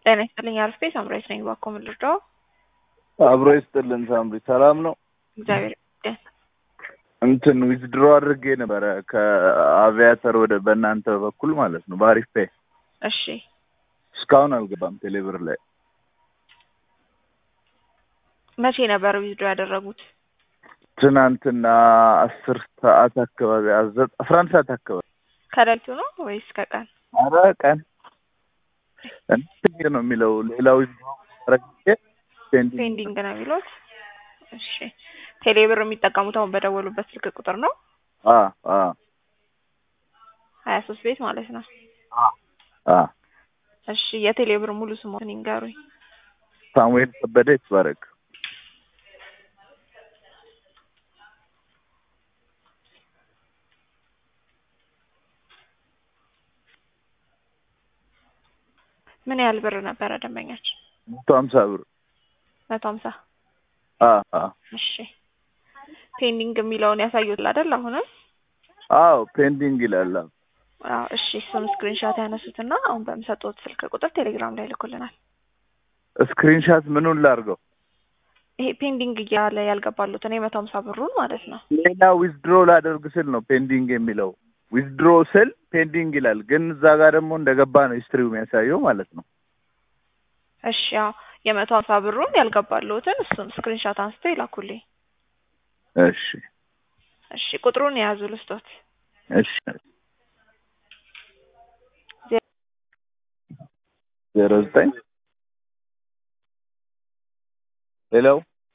ጤና ይስጥልኝ አርፌ ሳምራዊት ነኝ። ባኮ ምን ልርዳው? አብሮ ይስጥልን ሳምሪ፣ ሰላም ነው? እግዚአብሔር ይመስገን። እንትን ዊዝድሮ አድርጌ ነበረ ከአቪያተር ወደ በእናንተ በኩል ማለት ነው በአሪፍ ፔ እሺ እስካሁን አልገባም ቴሌብር ላይ መቼ ነበር ዊዝድሮ ያደረጉት? ትናንትና አስር ሰዓት አካባቢ አዘ- አስራ አንድ ሰዓት አካባቢ ከሌሊቱ ነው ወይስ ከቀን? አረ ቀን እንትን ነው የሚለው ሌላ ዊዝድሮ አድርጌ ፔንዲንግ ፔንዲንግ ነው የሚሉት። እሺ ቴሌብር የሚጠቀሙት አሁን በደወሉበት ስልክ ቁጥር ነው አ አ ሀያ ሶስት ቤት ማለት ነው። አ እሺ የቴሌብር ሙሉ ስሞትን ይንገሩኝ። ሳሙኤል ከበደ ይትባረክ ምን ያህል ብር ነበረ ደንበኛችን? መቶ ሀምሳ ብር መቶ ሀምሳ አ አ እሺ ፔንዲንግ የሚለውን ያሳዩት አይደል? አሁንም አዎ ፔንዲንግ ይላል አዎ። አዎ እሺ እሱን ስክሪንሾት ያነሱትና አሁን በምሰጡት ስልክ ቁጥር ቴሌግራም ላይ ልኩልናል። ስክሪንሻት ምኑን ላድርገው ይሄ ፔንዲንግ እያለ ያልገባሉት እኔ መቶ ሀምሳ ብሩን ማለት ነው። ሌላ ዊዝድሮ ላደርግ ስል ነው ፔንዲንግ የሚለው ዊዝድሮ ስል ፔንዲንግ ይላል ግን እዛ ጋር ደግሞ እንደገባ ነው ሂስትሪው የሚያሳየው ማለት ነው እሺ ያው የመቶ ሀምሳ ብሩን ያልገባሉትን እሱን ስክሪንሾት አንስተው ይላኩልኝ። እሺ እሺ ቁጥሩን የያዙ ልስጦት እሺ ዜሮ ዘጠኝ ሄሎ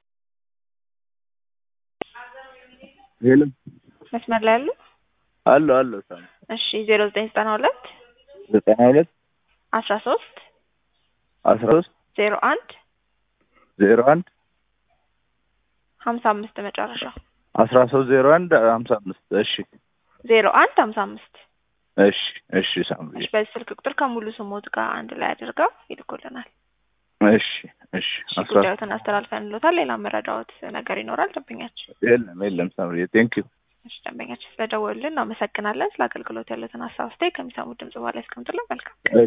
ሄሎ መስመር ላይ ያሉ አሎ አሎ ሳም እሺ ዜሮ ዘጠኝ ዘጠና ሁለት ዘጠና ሁለት አስራ ሶስት አስራ ሶስት ዜሮ አንድ ዜሮ አንድ ሀምሳ አምስት መጨረሻ አስራ ሶስት ዜሮ አንድ ሀምሳ አምስት እሺ ዜሮ አንድ ሀምሳ አምስት እሺ እሺ ሳምሪ እሺ በዚህ ስልክ ቁጥር ከሙሉ ስሞት ጋር አንድ ላይ አድርገው ይልኩልናል። እሺ እሺ እሺ አስራ ጉዳዮትን አስተላልፈን እንሎታል። ሌላ መረዳዎት ነገር ይኖራል ደንበኛችን? የለም የለም ሳምሪ ቴንክ ዩ እሺ ደንበኛችን ስለደወሉልን እናመሰግናለን። ስለ አገልግሎት ያሉትን ሀሳብ አስተያየት ከሚሰሙት ድምጽ በኋላ ያስቀምጡልን። መልካም